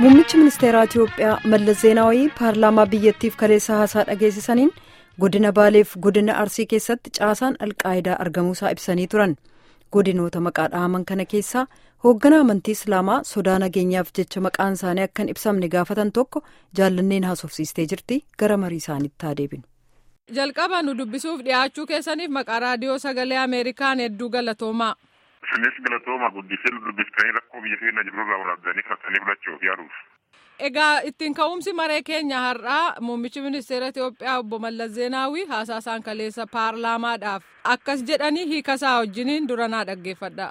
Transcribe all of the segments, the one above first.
Muummichi ministeeraa Itiyoophiyaa Mallas Zeenaawii paarlaamaa biyyattiif kaleessa haasaa dhageessisaniin godina Baaleef godina Arsii keessatti caasaan alqaayidaa argamuusaa ibsanii turan. Godinoota maqaa dhahaman kana keessaa hoogganaa amantii Islaamaa sodaa nageenyaaf jecha maqaan isaanii akka hin ibsamne gaafatan tokko jaallanneen haasofsiistee jirti gara marii isaaniitti haa deebinu. Jalqaba nu dubbisuuf dhiyaachuu keessaniif maqaa raadiyoo sagalee Ameerikaan hedduu galatoomaa. Isinis galatooma guddisee nu dubbiftanii rakkoo biyya keenya jirurraa waraabdanii karsanii fudhachuuf yaaduuf. Egaa ittiin ka'umsi maree keenya har'aa muummichi ministeera Itiyoophiyaa obbo Mallas Zeenaawii haasaa isaan kaleessa paarlaamaadhaaf akkas jedhanii hiikasaa wajjiniin duranaa dhaggeeffadha.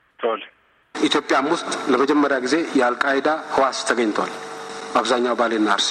ኢትዮጵያም ውስጥ ለመጀመሪያ ጊዜ የአልቃይዳ ህዋስ ተገኝቷል። በአብዛኛው ባሌና አርሲ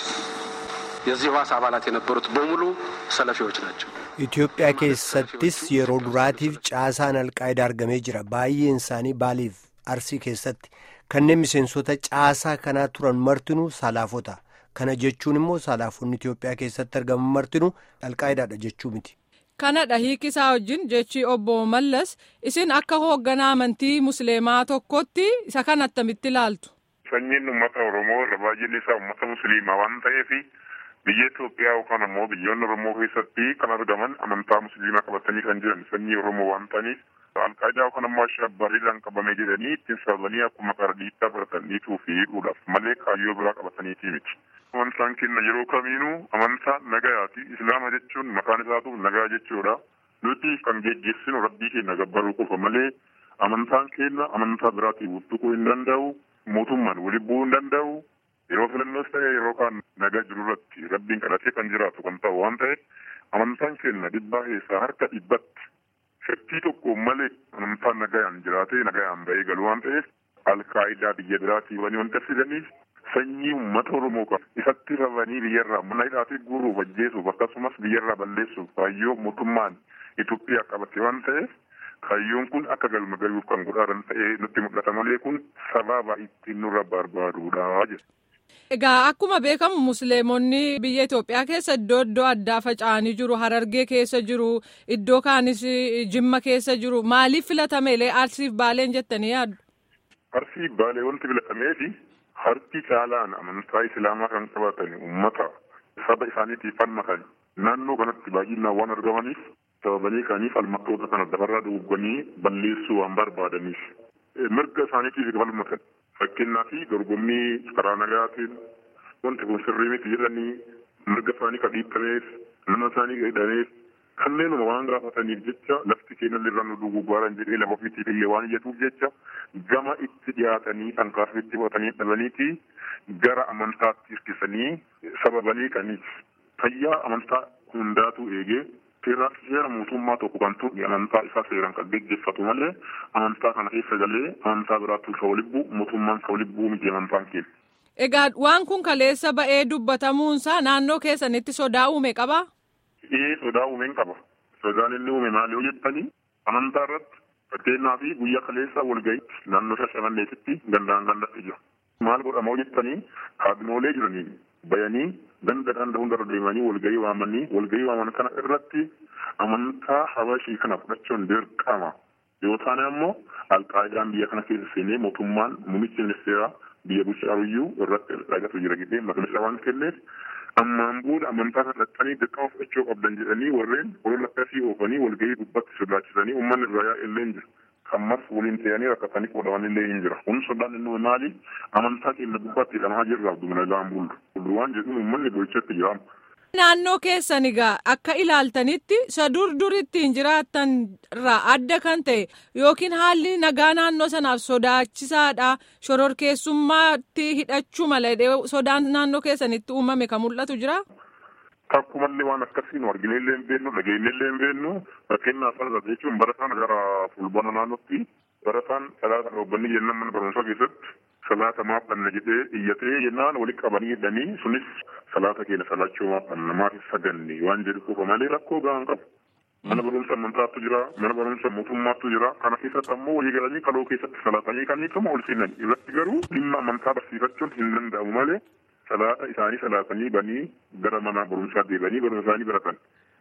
የዚህ ህዋስ አባላት የነበሩት በሙሉ ሰለፊዎች ናቸው። Itoophiyaa keessattis yeroo duraatiif caasaan alqaayidaa argamee jira. Baay'een isaanii baaliif arsii keessatti kanneen miseensota caasaa kanaa turan martinuu salaafota. Kana jechuun immoo salaafonni Itoophiyaa keessatti argaman martinuu alqaayidaadha jechuu miti. Kanadha hiikisaa wajjin jechi obbo Mallas isin akka hoogganaa amantii musliimaa tokkotti isa kan attamitti ilaaltu. Sanyiin uummata Oromoo irra baay'een isaa uummata musliimaa waan ta'eef biyya Itoophiyaa yookaan ammoo biyyoonni Oromoo keessatti kan argaman amantaa musliimaa qabatanii kan jiran sanyii Oromoo waan ta'aniif alqaayidaa yookaan ammoo ashabbariidhaan qabame jedhanii ittiin sababanii akkuma qardiittaa baratan dhiituu fi hidhuudhaaf malee kaayyoo biraa qabataniitii miti. Amantaan keenya yeroo kamiinuu amantaa nagayaati. Islaama jechuun maqaan isaatu nagaa jechuudha. Nuti kan geggeessinu rabbii keenya gabbaruu qofa malee amantaan keenya amantaa biraatiin wuttuquu hin danda'u. Mootummaan waliin bu'uu hin danda'u. Yeroo filannoos ta'e yeroo kaan nagaa jiru irratti rabbiin kadhatee kan jiraatu kan ta'u waan ta'eef amantaan keenya dhibbaa keessaa harka dhibbatti shakki tokko malee amantaan nagayaan jiraatee nagayaan ba'ee galu waan ta'eef alkaayidaa biyya biraatii wanii wanta fidaniif sanyii uummata Oromoo kan isatti rabanii biyyarraa mana hidhaatii guuruuf ajjeesuuf akkasumas biyyarraa balleessuuf kaayyoo mootummaan Itoophiyaa qabate waan ta'eef kaayyoon kun akka galma galuuf kan godhaaran ta'ee nutti mul'ata malee kun sababa ittiin nurra barbaaduudha jedha. Egaa akkuma beekamu musliimonni biyya Itoophiyaa keessa iddoo iddoo addaa faca'anii jiru. Harargee keessa jiru. Iddoo kaanis Jimma keessa jiru. Maaliif filatameelee Arsiif Baaleen jettanii yaaddu? Arsii Baalee wanti filatameefi harki caalaan amantaa Islaamaa kan qabatan uummata saba isaaniitiif falmatan naannoo kanatti baay'inaan waan argamaniif sababanii kaniif falmattoota kana dabarraa dugugganii balleessuu waan barbaadaniif mirga isaaniitiif falmatan. fakkeenyaa fi dorgommii karaa nagaatiin wanti kun sirrii miti jedhanii mirga isaanii kan dhiittameef nama isaanii hidhameef kanneenuma waan gaafataniif jecha lafti keenya irra nu duguggaaran jedhee lafa ofiitiif illee waan iyyatuuf jecha gama itti dhiyaatanii kan kaafetti fudhatanii dhabaniiti gara amantaatti hirkisanii sababanii kaniif fayyaa amantaa hundaatu eegee seera mootummaa tokko kan turre amantaa isaa seeraan kan geggeeffatu malee amantaa kana keessa galee amantaa biraatti kan walibbuu mootummaan kan walibbuu miti amantaan keenya. Egaa waan kun kaleessa ba'ee dubbatamuunsaa naannoo keessanitti sodaa uume qabaa? Ee sodaa uumeen qaba. Sodaan inni uume maali yoo jettanii amantaa irratti fakkeenyaa fi guyyaa kaleessa walga'iitti naannoo shashamanneetitti gandaan gandatti jira. Maal godhama yoo jettanii kaabinoolee jiranii bayanii ganda ganda hundarra deemanii walgahii waamanii walgahii waaman kana irratti amantaa habashii kana fudhachuun dirqama yoo taane ammoo alqaayidaan biyya kana keessa seenee mootummaan muummichi ministeeraa biyya bulchaaruyyuu irratti dhagatu jira jedhee maqaa waan kenneef ammaan booda amantaa kana dhaqqanii dirqama fudhachuu qabdan jedhanii warreen olola akkasii oofanii walgahii gubbatti sodaachisanii uummanni irraa yaa'ellee hin jiru. ammas waliin ta'anii rakkatanii qoodaman illee hin jira. Kun sodaan inni maali? Amantaa keenya gubbaatti hidhamaa jirra abduu nagaan bullu. Bullu waan jedhu uummanni gochatti jiraama. Naannoo keessan egaa akka ilaaltanitti isa dur durittiin jiraattan irraa adda kan ta'e yookiin haalli nagaa naannoo sanaaf sodaachisaadha. Shororkeessummaatti hidhachuu malee sodaan naannoo keessanitti uumame kan mul'atu jira. Takkumallee waan akkasii nu argine illee hin beeknu dhageenye illee hin beeknu fakkeenyaaf sana jechuun barataan gara fulbaana naannootti barataan salaata dhoobbanni jennaan mana barumsaa keessatti salaata maaf dhanna jedhee iyyatee jennaan walitti qabanii hidhanii sunis salaata keenya salaachuu maaf dhanna maaf saganne waan jedhu qofa malee rakkoo gahaan qabu. Mana barumsa amantaatu jira, mana barumsa mootummaatu jira. Kana keessatti ammoo walii galanii kaloo keessatti salaatanii kan hiikama ol seenan irratti garuu dhimma amantaa barsiifachuun hin danda'amu malee salaata isaanii salaatanii banii gara mana barumsaa deebanii barumsa isaanii baratan.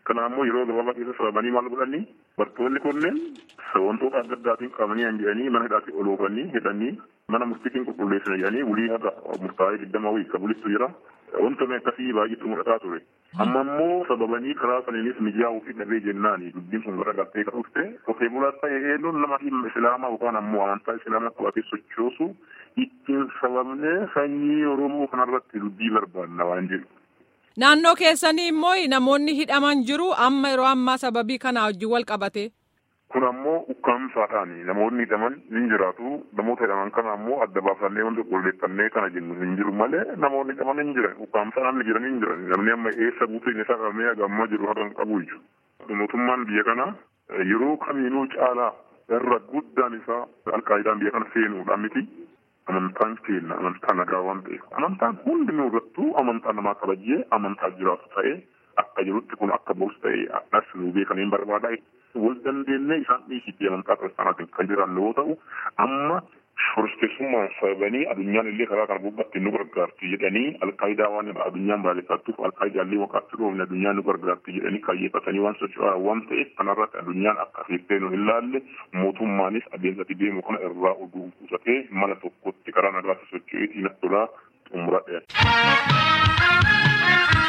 Kana ammoo yeroo gabaabaa keessa sababanii maal godhanii barattoonni kunneen wantoota adda addaatiin qabanii hin jedhanii mana hidhaatti ol oofanii hidhanii mana murtiitiin qulqulleessina jedhanii wulii haga murtaa'ee digdama wayii qabulistu jira. Wantoonni akkasii baay'eetu mul'ataa ture. Amma immoo sababanii karaa saniinis mijaa'uu fi dhabee jennaani dubbiin sun gara galtee kan dhufte qotee bulaa ta'e eenyuun nama dhimma islaamaa yookaan ammoo amantaa islaamaa qabatee sochoosu ittiin sababnee sanyii Oromoo kanarratti dubbii barbaanna waan jedhu. Naannoo keessanii immoo namoonni hidhaman jiru amma yeroo ammaa sababii kanaa wajjin wal qabate. Kun ammoo ukkaamsaadhaani namoonni hidhaman ni jiraatu namoota hidhaman kana ammoo adda baafannee wanta qulqulleeffannee kana jennu hin jiru malee namoonni hidhaman hin jiran ukkaamsaa namni jiran hin jiran namni amma eessa buuteen isaa qabamee hagammaa jiru haga hin qabu iyyuu. Mootummaan biyya kana yeroo kamiinuu caalaa irra guddaan isaa alqaayidaan biyya kana seenuudhaan miti. Amantaan keenya amantaa nagaa waan ta'eef amantaan hundinuu irrattuu amantaa namaa kabajee amantaa jiraatu ta'ee akka jirutti kun akka boos ta'ee as nuu beekanii barbaada. Wal dandeenyee isaan dhiisitti amantaa kiristaanaatiin kan jiran yoo ta'u amma shororkeessummaan sababanii addunyaan illee karaa kana gubbatti nu gargaarti jedhanii alqaayidaa waan addunyaan baay'attuuf alqaayidaallee waqaatti dhoofne addunyaan nu gargaarti jedhanii kaayyeeffatanii waan socho'aa waan ta'eef kanarratti addunyaan akka fiiftee nu hin laalle mootummaanis adeemsatti deemu kana irraa oduu qusatee mana tokkotti karaa nagaatti socho'ee xiina tolaa xumuradhe.